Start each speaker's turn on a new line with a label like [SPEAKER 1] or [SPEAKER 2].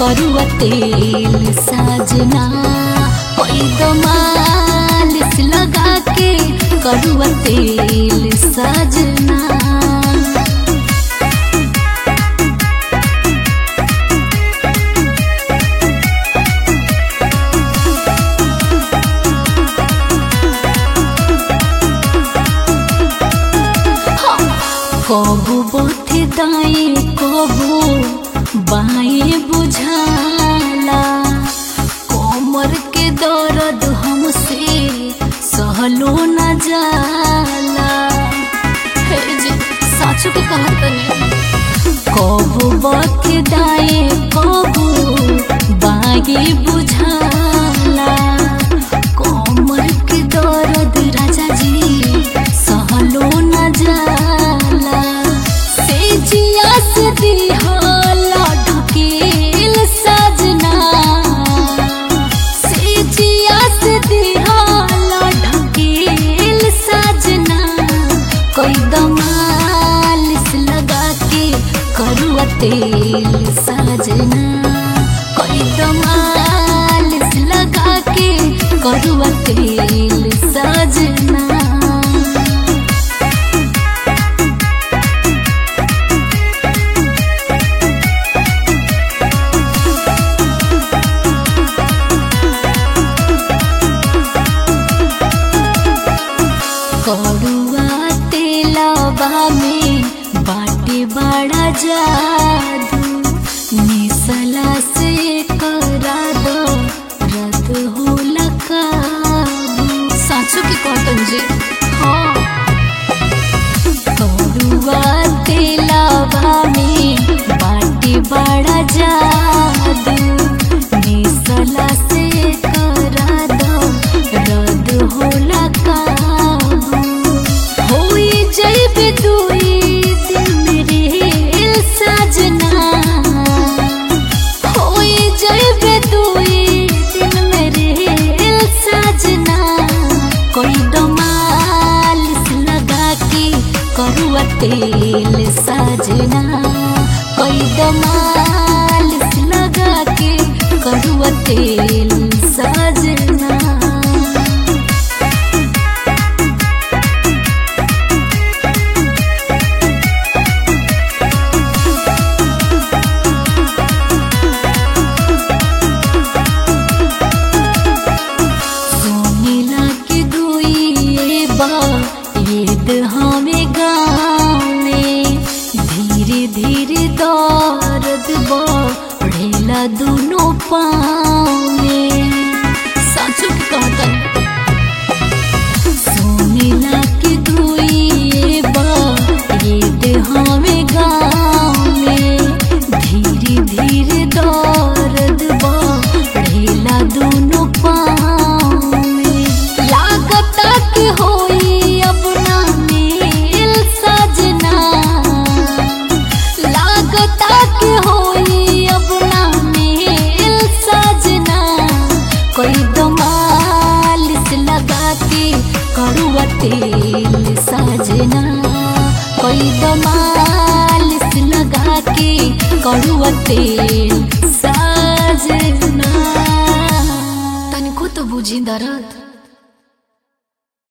[SPEAKER 1] करुआ तेल साजना मालिश लगा के करुआ तेल साजना कबू बोथे दाएं कबू बाएं बुझाला कोमर के दर्द हमसे सहलो न जाला हे जी साचू के कहा तने कबू बोथे दाएं कबू बाएं बुझाला कोमर के दर्द राजा जी सहलो न जाला से जिया से दिहाला ढकेल सजना से जिया से दिहाला ढकेल सजना कोई दमालिश लगा के करुआ तेल सजना कोई दमालिश लगा के करुआ तेल सजना करुआ तेलबा में बाटे बड़ा जादू निसला से करा दो रद होला काबू साचो के कॉटन जी हाँ करुआ तेलबा में बाटे बड़ा जादू निसला से करा दो रद होला काबू होई जइबे दुई दिन रे सजना होई जइबे दुई दिन मेरे सजना कोई दमालिश लगा के करुआ तेल सजना कोई दमालिश लगा के करुआ तेल सजना सोनीला के दुई बा ईद हमें गाँव में धीरे धीरे दर्द बढ़ेला दोनों पाँव में साचो के कहतन सोनीला के दुई बा ईद हमें गाँव में धीरे धीरे दर्द बढ़ेला दोनों पाँव में लागता के होई अब ना मेल सजना लागता के होई अब ना मेल सजना कोई दमालिश लगा के करुआ तेल सजना कोई दमालिश लगा के करुआ तेल सजना तनिको तो बुझी दर्द